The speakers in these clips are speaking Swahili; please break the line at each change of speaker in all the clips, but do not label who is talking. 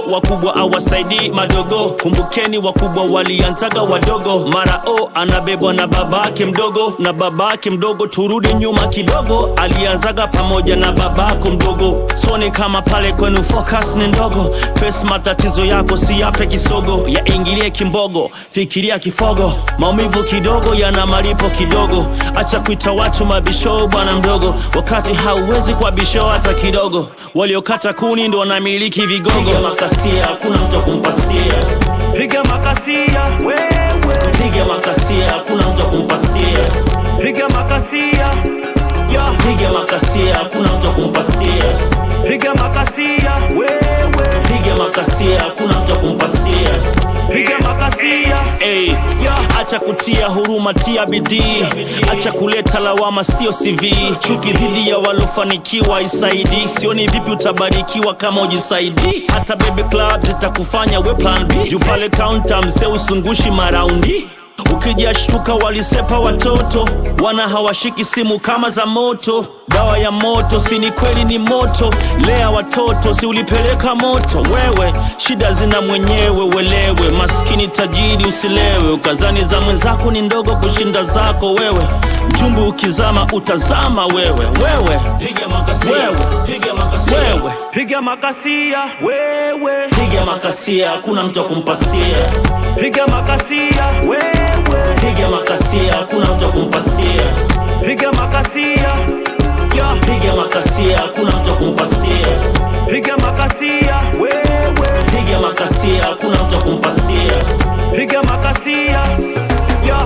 wakubwa awasaidii madogo kumbukeni wakubwa walianzaga wadogo mara o anabebwa na babake mdogo na babake mdogo turudi nyuma kidogo alianzaga pamoja na babako mdogo soni kama pale kwenu focus ni ndogo face matatizo yako si yape kisogo yaingilie kimbogo fikiria kifogo maumivu kidogo yana malipo kidogo acha kuita watu mabisho bwana mdogo wakati hauwezi kwa bisho hata kidogo waliokata kuni ndo wanamiliki vigogo piga makasia hakuna mtu wa kumpasia piga makasia wewe piga makasia hakuna mtu wa kumpasia piga makasia ya piga makasia hakuna mtu wa kumpasia piga makasia wewe piga makasia hakuna mtu wa kumpasia piga makasia hey. ya acha kutia huruma tia bidii acha kuleta lawama sio cv chuki dhidi ya walofanikiwa isaidi sioni vipi utabarikiwa kama ujisaidi hata bebe club zitakufanya we plan b juu pale kaunta mzee usungushi maraundi ukijashtuka walisepa watoto wana hawashiki simu kama za moto dawa ya moto si ni kweli ni moto lea watoto si ulipeleka moto wewe shida zina mwenyewe welewe maskini tajiri usilewe ukazani za mwenzako ni ndogo kushinda zako wewe mchumbu ukizama utazama wewe wewe piga makasia wewe piga makasia wewe piga makasia wewe piga makasia hakuna mtu wa kumpasia piga makasia wewe piga makasia hakuna mtu wa kumpasia piga makasia ya piga makasia hakuna mtu wa kumpasia piga makasia wewe piga makasia hakuna mtu wa kumpasia piga makasia ya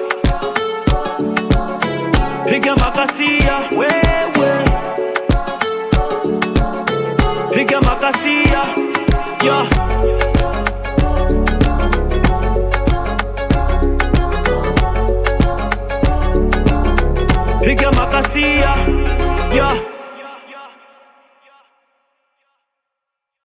piga makasia wewe piga makasia ya